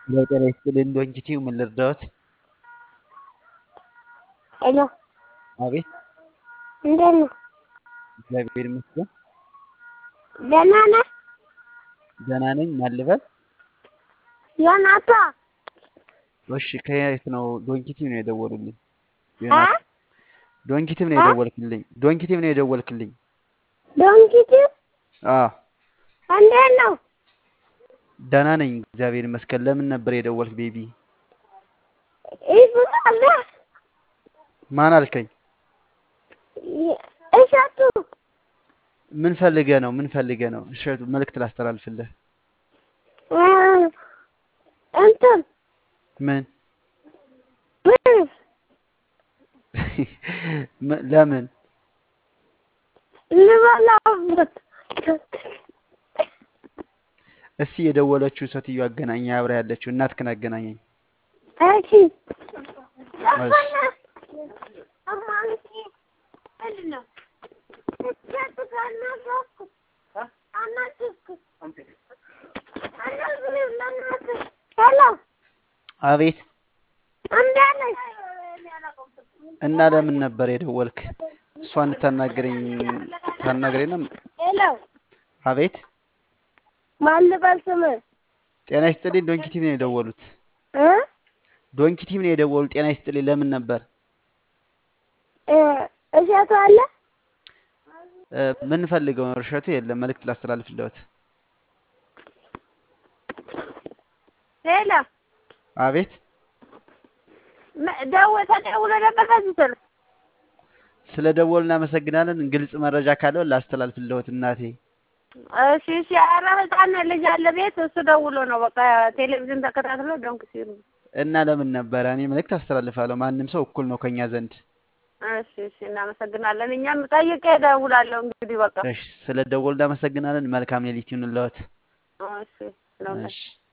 ለጤና ይስጥልኝ ዶንኪቲው ምን ልርዳዎት? ሄሎ አቤት እንዴት ነው? እግዚአብሔር ይመስገን ደህና ነህ? ደህና ነኝ። ማን ልበል? ዮናታ እሺ ከየት ነው? ዶንኪቲው ነው የደወሉልኝ። እ ዮናስ ዶንኪቲቭ ነው እ የደወልክልኝ። ዶንኪቲቭ ነው የደወልክልኝ። ዶንኪቲ አዎ እንዴት ነው? ደህና ነኝ እግዚአብሔር ይመስገን። ለምን ነበር የደወልክ ቤቢ? ይፍቃለ ማን አልከኝ? እሸቱ ምን ፈልገህ ነው? ምን ፈልገህ ነው? እሸቱ መልእክት ላስተላልፍልህ። እ እንትን ምን ብር ም- ለምን ልበላበት እስቲ የደወለችው ሴትዮ አገናኝ፣ አብራ ያለችው እናትህን አገናኘኝ። እሺ እሺ አማንቴ ምንድን ነው? እሸቱ ካናገርኩ አናግርኩ አናግርህ ለእናትህ ሄሎ አቤት። እንዴት ነሽ? እና ለምን ነበር የደወልክ? እሷን እንድታናግረኝ ታናግረኝ ነው? ሄሎ አቤት። ማን ልበል ስምህ? ጤና ይስጥልኝ ዶንኪቲቭ ነው የደወሉት። እ ዶንኪቲቭ ነው የደወሉት። ጤና ይስጥልኝ ለምን ነበር? እ እሸቱ አለ? እ፣ ምን ፈልገው ነው? እሸቱ የለም። መልእክት ላስተላልፍልዎት። ሄሎ አቤት። መ- ደው- ተደውሎ ነበር በዚህ ስልክ? ስለ ደወሉ እናመሰግናለን። ግልጽ መረጃ ካለው ላስተላልፍልዎት እናቴ። እሺ እሺ። ኧረ ህፃን ልጅ አለ ቤት እሱ ደውሎ ነው በቃ ቴሌቪዥን ተከታትሎ ዶንክ ሲሉ። እና ለምን ነበረ? እኔ መልእክት አስተላልፋለሁ። ማንም ሰው እኩል ነው ከኛ ዘንድ። እሺ እሺ። እናመሰግናለን። እኛም ጠይቄ እደውላለሁ እንግዲህ በቃ እሺ፣ ስለ ደወሉ እናመሰግናለን። መልካም ሌሊት ይሁንልዎት። እሺ። ለሁላችን እሺ